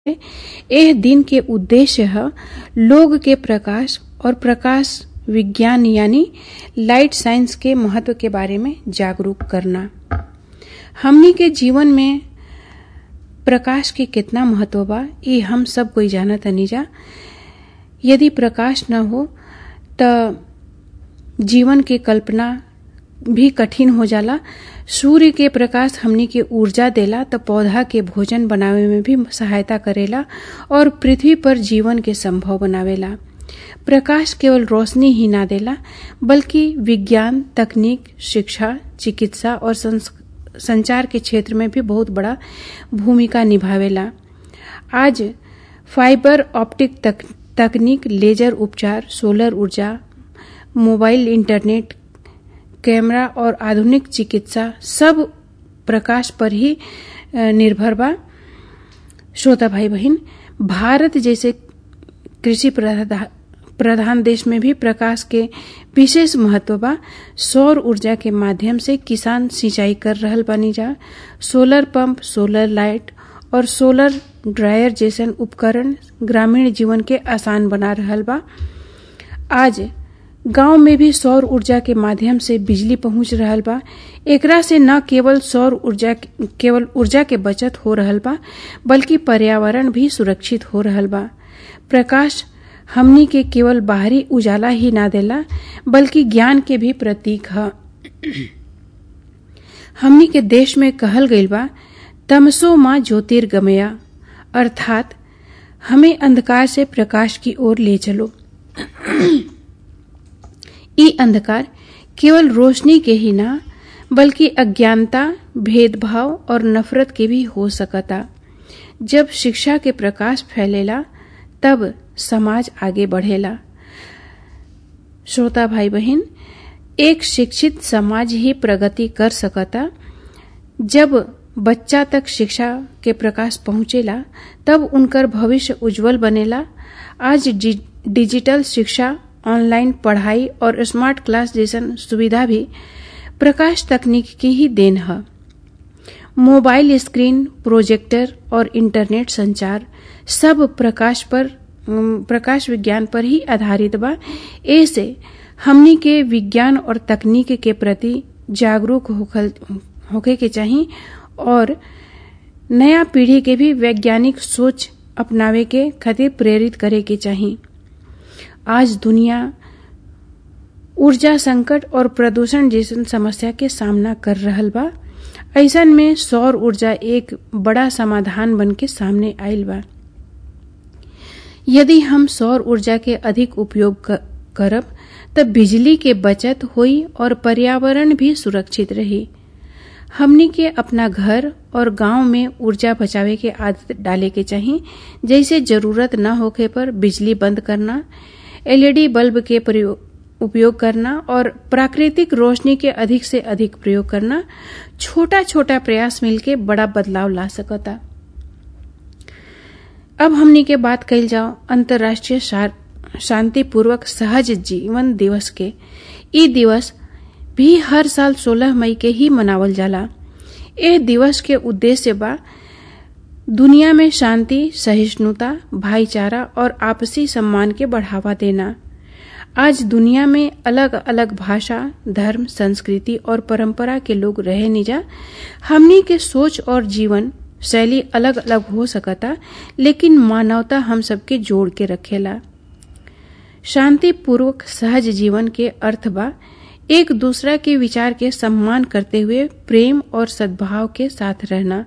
एह दिन के उद्देश्य है लोग के प्रकाश और प्रकाश विज्ञान यानी लाइट साइंस के महत्व के बारे में जागरूक करना हमनी के जीवन में प्रकाश के कितना महत्व बा ये हम सब कोई जाना तनी जा यदि प्रकाश न हो त जीवन के कल्पना भी कठिन हो जाला सूर्य के प्रकाश हमनी के ऊर्जा देला त पौधा के भोजन बनावे में भी सहायता करेला और पृथ्वी पर जीवन के संभव बनावेला प्रकाश केवल रोशनी ही ना देला बल्कि विज्ञान तकनीक शिक्षा चिकित्सा और संचार के क्षेत्र में भी बहुत बड़ा भूमिका निभावेला आज फाइबर ऑप्टिक तक, तकनीक लेजर उपचार सोलर ऊर्जा मोबाइल इंटरनेट कैमरा और आधुनिक चिकित्सा सब प्रकाश पर ही निर्भर बा श्रोता भाई बहन भारत जैसे कृषि प्रधान देश में भी प्रकाश के विशेष महत्व बा सौर ऊर्जा के माध्यम से किसान सिंचाई कर रहल बानी जा सोलर पंप सोलर लाइट और सोलर ड्रायर जैसन उपकरण ग्रामीण जीवन के आसान बना रहल बा आज गांव में भी सौर ऊर्जा के माध्यम से बिजली पहुंच रहल बा एकरा से न केवल सौर ऊर्जा केवल ऊर्जा के बचत हो रहल बा बल्कि पर्यावरण भी सुरक्षित हो रहल बा प्रकाश हमनी के केवल बाहरी उजाला ही ना देला बल्कि ज्ञान के भी प्रतीक है हमनी के देश में कहल गईल बा तमसो माँ ज्योतिर्गमया अर्थात हमें अंधकार से प्रकाश की ओर ले चलो ई अंधकार केवल रोशनी के ही ना बल्कि अज्ञानता भेदभाव और नफरत के भी हो सकता जब शिक्षा के प्रकाश फैलेला तब समाज आगे बढ़ेला श्रोता भाई बहन एक शिक्षित समाज ही प्रगति कर सकता जब बच्चा तक शिक्षा के प्रकाश पहुंचेला तब उनकर भविष्य उज्जवल बनेला आज डिजिटल शिक्षा ऑनलाइन पढ़ाई और स्मार्ट क्लास जैसन सुविधा भी प्रकाश तकनीक की ही देन है मोबाइल स्क्रीन प्रोजेक्टर और इंटरनेट संचार सब प्रकाश पर प्रकाश विज्ञान पर ही आधारित बा ऐसे हमनी के विज्ञान और तकनीक के प्रति जागरूक होके के चाहिए और नया पीढ़ी के भी वैज्ञानिक सोच अपनावे के खातिर प्रेरित करे के चाहिए आज दुनिया ऊर्जा संकट और प्रदूषण जैसन समस्या के सामना कर रहल बा ऐसन में सौर ऊर्जा एक बड़ा समाधान बन के सामने आयल बा यदि हम सौर ऊर्जा के अधिक उपयोग करब तब बिजली के बचत हुई और पर्यावरण भी सुरक्षित रही हमनी के अपना घर और गांव में ऊर्जा बचावे के आदत डाले के चाहिए जैसे जरूरत न होखे पर बिजली बंद करना एलईडी बल्ब के उपयोग करना और प्राकृतिक रोशनी के अधिक से अधिक प्रयोग करना छोटा छोटा प्रयास मिलके बड़ा बदलाव ला सकता अब हमनी के बात कल जाओ अंतर्राष्ट्रीय शांतिपूर्वक सहज जीवन दिवस के ई दिवस भी हर साल 16 मई के ही मनावल जाला ए दिवस के उद्देश्य बा दुनिया में शांति सहिष्णुता भाईचारा और आपसी सम्मान के बढ़ावा देना आज दुनिया में अलग अलग भाषा धर्म संस्कृति और परंपरा के लोग रहे निजा हमनी के सोच और जीवन शैली अलग अलग हो सकता लेकिन मानवता हम सबके जोड़ के रखेला शांतिपूर्वक सहज जीवन के अर्थ बा एक दूसरा के विचार के सम्मान करते हुए प्रेम और सद्भाव के साथ रहना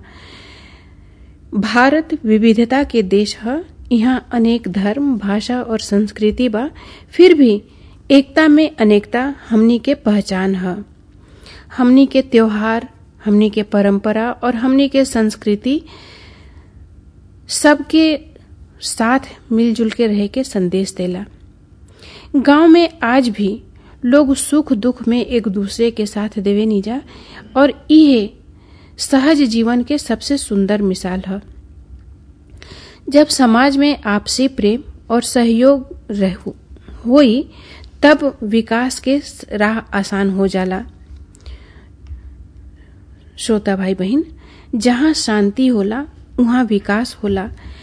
भारत विविधता के देश है यहाँ अनेक धर्म भाषा और संस्कृति बा फिर भी एकता में अनेकता हमनी के पहचान है हमनी के त्योहार हमनी के परंपरा और हमनी के संस्कृति सबके साथ मिलजुल के रह के संदेश देला गांव में आज भी लोग सुख दुख में एक दूसरे के साथ देवे निजा और ये सहज जीवन के सबसे सुंदर मिसाल है जब समाज में आपसी प्रेम और सहयोग होई तब विकास के राह आसान हो जाला श्रोता भाई बहन जहाँ शांति होला वहाँ विकास होला